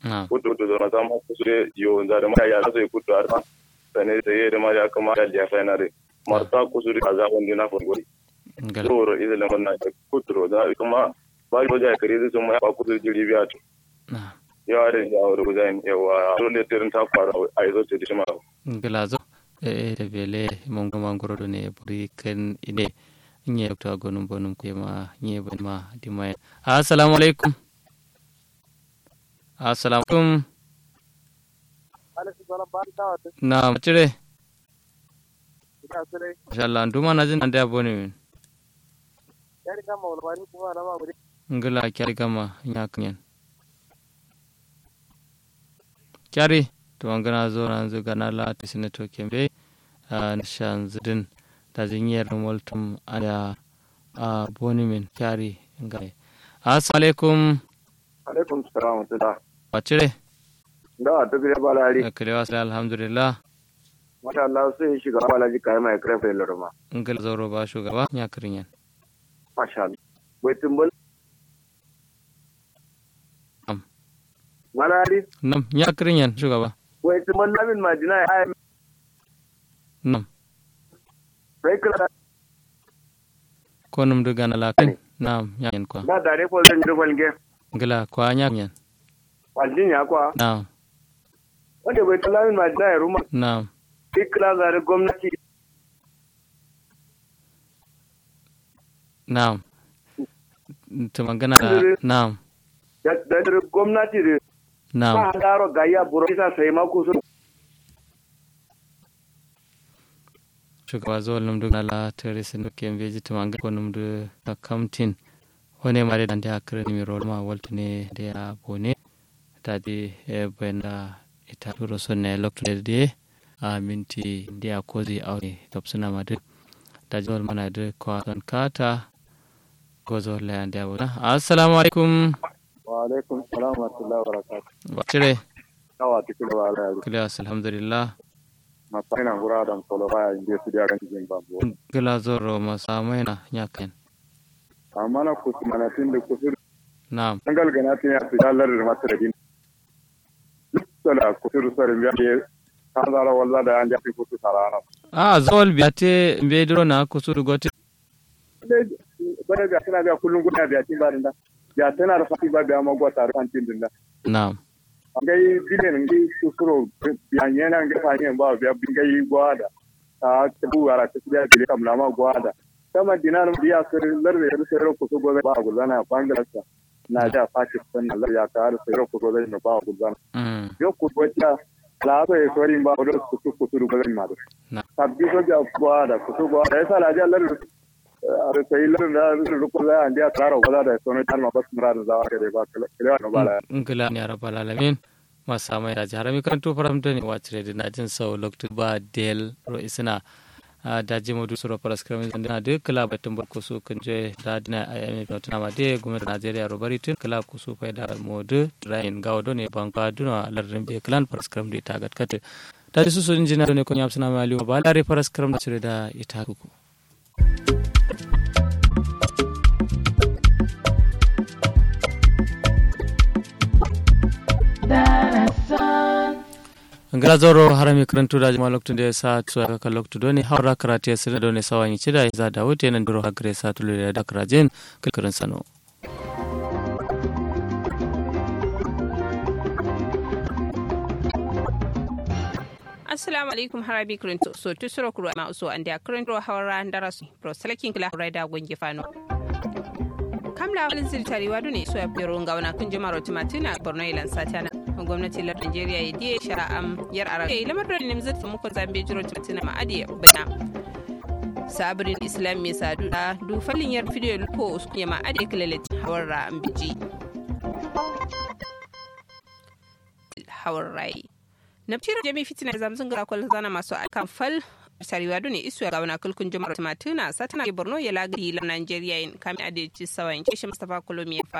na'am kudu to zama sama kusure yo da da ma ya sai kudu arma sane da yede ma ya kama da ya fa na re marta kusure kaza wanda na furgori ngala zoro idan na wannan kudu da kuma ba ko ja kare su ma ba kudu jiri biya to na'am yawa da yawa da gudan yawa dole tirin ta faru a yazo ce dishima ngala zo e de bele mon ko mangoro do ne buri ken ine nye to agonum bonum ko ma nye bon ma di may assalamu alaikum assalamu alaikum na macire inshallah nduma na jin ande aboni min ngala kyari kama nya kanyen kyari to ngana zo na zo gana la tisine to kembe a nishan zidin da jinyar multum ada a boni min kyari ngai assalamu alaikum alaikum salam wa rahmatullah macire da ta gire balari kalewa sai alhamdulillah masha Allah sai shiga balaji kai mai krefe lorma ngala zoro ba shugaba nya kirinyan masha Allah bai tumbul Am. malari nam nya kirinyan shugaba bai tumbul namin madina ai nam bai kira ko num du gana la kin nam nya yen kwa da dare ko zan yi falge ngala kwa nya yen waljin ya kwa nam wanda bai tumbul namin madina ya ruma nam ikra zare gwamnati nam to magana da nam da da gwamnati da nam ba daro gayya buro isa sai ma ku su shugaba zuwa num du gana la tere sin kem veji to manga ko num du ta kamtin wone mare dan da kare mi rol ma walti ne de a bone ta di e benda ita duro sonne lokto de a minti dia kozi awni topsuna madu ta jol mana de ko ton kata gozo le ande abuna assalamu alaikum wa alaikum salam wa rahmatullahi wa barakatuh wacire kawa tikira wa ala kilas alhamdulillah masana gura da solo baya inda su da ganin jin babu gila zoro masamaina nyaken amma na kusu mana tun da kusu na'am an galgana tun ya fi dalar da masu da din sala kusu sarin biya ne kan zara walla da an jafi kusu sarana a zol biate mbedro na kusuru gote bane biya tana biya kullum guda biya tin barin da ya tana da fati ba biya magwa tare kan tin din da na'am ngai bilen ngai kusuro biya yana ngai fa ne ba biya ngai gwada ta tabu ara ta biya bile kam lama gwada kama dinar biya sir lar da yar sir kusu gobe ba gulana bangladesh na da pakistan lar ya ka har sir kusu gobe ne ba gulana mm yo kutuwacha laso e sori mba odo kutu kutu du gaben madu Na. sabbi so ja gwada kutu gwada esa la ja lar ar sai lar da ru ko la andia taro wala da sono tar ma bas mura da wa kede ba kele no bala ngila ni rabbal alamin masamai da jarami kan to faramta ne wacire da najin sau loktu ba del ro isina da jimodu suro paraskram na de kala batun barko su kan je da dina ayami da tuna ma de gwamnatin Najeriya ro bari tun kala ku su fa da modu rain gawdo ne banka duna lardin be klan paraskram da ita gatkate da su sun jina ne ko yamsuna mali ba lare paraskram da cire da ita ku ngala zoro harami karantu da jama loktu de sa tu ka loktu doni hawra karate sira doni sawanyi chida za da wote nan duro hagre sa tu le da krajen kilkaran sano assalamu alaikum harabi kirinto so tu suro kuro ma uso ande kirinto hawra ndarasu pro selekin kila raida gongi fano kamla walin zirtari wadu ne so ya biro ngawana kun jama rotimatina borno ilan satana gwamnati lar Najeriya ya diye sha am yar ara kai lamar da ne zata muku zambe jiro timatina ma adi bana sabirin islam mai sadu da du falin yar fidiyo ko usku ma adi kilalet hawar ambiji hawar rai nabtira jami fitina zamzun gara kwal zana masu akan fal sariwa ne isu ga wana kulkun jumar timatina satana borno ya lagari lar Najeriya in kami adi ci sawan kishi Mustafa Kolomi ya fa